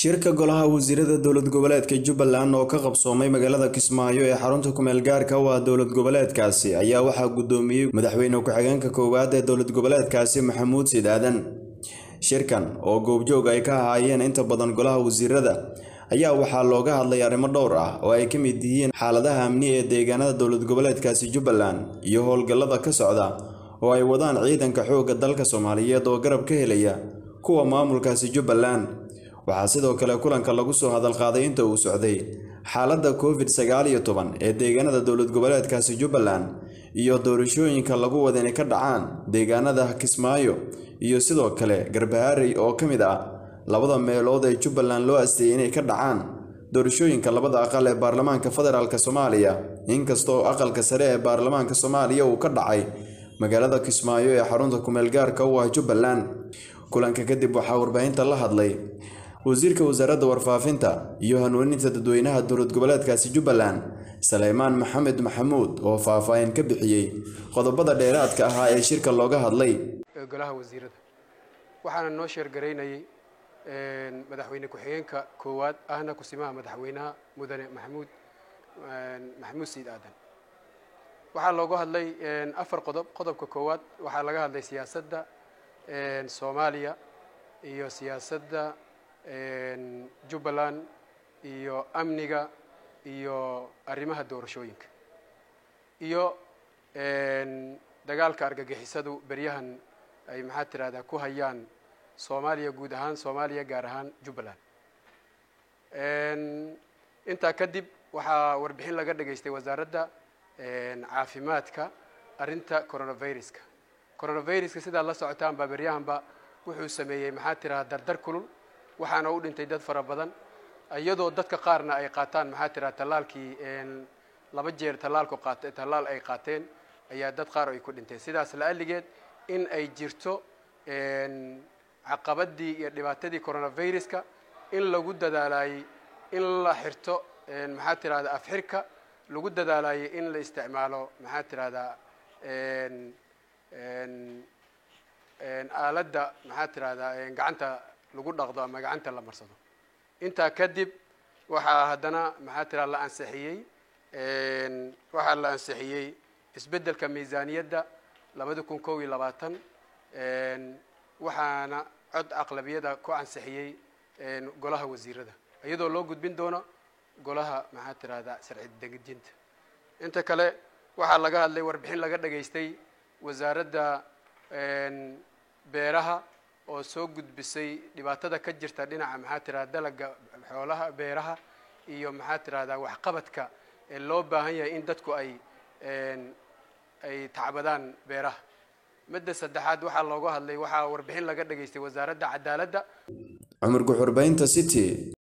shirka golaha wasiirada dowlad goboleedka jubbaland oo ka qabsoomay magaalada kismaayo ee xarunta kumeel gaarka u ah dowlad goboleedkaasi ayaa waxaa guddoomiyey madaxweyne ku-xigeenka koowaad ee dowlad goboleedkaasi maxamuud siid aadan shirkan oo goobjoog ay ka ahaayeen inta badan golaha wasiirada ayaa waxaa looga hadlay arrimo dhowr ah oo ay ka mid yihiin xaaladaha amni ee deegaanada dowlad goboleedkaasi jubbaland iyo howlgallada ka socda oo ay wadaan ciidanka xoogga dalka soomaaliyeed oo garab ka helaya kuwa maamulkaasi jubbaland waxaa sidoo kale kulanka lagu soo hadalqaaday inta uu socday xaaladda covid sagaal iyo toban ee deegaanada dowlad goboleedkaasi jubbaland iyo doorashooyinka lagu wada inay ka dhacaan deegaanada kismaayo iyo sidoo kale garbaharey oo ka mid ah labada meelood ee jubbaland loo asteeyay inay ka dhacaan doorashooyinka labada aqal ee baarlamaanka federaalk soomaaliya inkastoo aqalka sare ee baarlamaanka soomaaliya uu ka dhacay magaalada kismaayo ee xarunta kumeel gaarka u ah jubbaland kulanka kadib waxaa warbaahinta la hadlay wasiirka wasaaradda warfaafinta iyo hanuuninta dadweynaha dowlad goboleedkaasi jubbaland saleymaan maxamed maxamuud oo faahfaahin ka bixiyey qodobada dheeraadka ahaa ee shirka looga hadlay golaha wasiirada waxaana noo sheergaraynayay madaxweyne ku-xigeenka koowaad ahna kusimaha madaxweynaha mudane maxamuud maxamuud siid aadan waxaa looga hadlay afar qodob qodobka koowaad waxaa laga hadlay siyaasadda soomaaliya iyo siyaasadda jubbaland iyo amniga iyo arrimaha doorashooyinka iyo dagaalka argagixisadu beryahan ay maxaa tirahdaa ku hayaan soomaaliya guud ahaan soomaaliya gaar ahaan jubbaland intaa kadib waxaa warbixin laga dhageystay wasaaradda caafimaadka arrinta coronaviruska coronaviruska sidaad la socotaan baa beryahanba wuxuu sameeyey maxaa tiradaa dardar kulul waxaana u dhintay dad fara badan iyadoo dadka qaarna ay qaataan maxaa tiraha tallaalkii laba jeer tallaalku qaat tallaal ay qaateen ayaa dad qaar ay ku dhinteen sidaas la-aligeed in ay jirto caqabadii iyo dhibaatadii coronaviruska in lagu dadaalayey in la xirto maxaa tirahda afxirka lagu dadaalayey in la isticmaalo maxaa tirahdaa aaladda maxaa tirahdaa gacanta lagu dhaqdo ama gacanta la marsado intaa kadib waxaa haddana maxaa tiraha la ansixiyey waxaa la ansixiyey isbeddelka miisaaniyadda labada kun kow iyo labaatan waxaana cod aqlabiyada ku ansixiyey golaha wasiirada iyadoo loo gudbin doono golaha maxaa tirahdaa sharci degejinta inta kale waxaa laga hadlay warbixin laga dhageystay wasaaradda beeraha oo soo gudbisay dhibaatada ka jirta dhinaca maxaa tirahda dalaga xoolaha beeraha iyo maxaa tirahdaa waxqabadka ee loo baahan yahay in dadku ay ay tacbadaan beeraha midda saddexaad waxaa looga hadlay waxaa warbixin laga dhageystay wasaaradda cadaaladda cumar guxurbaynta city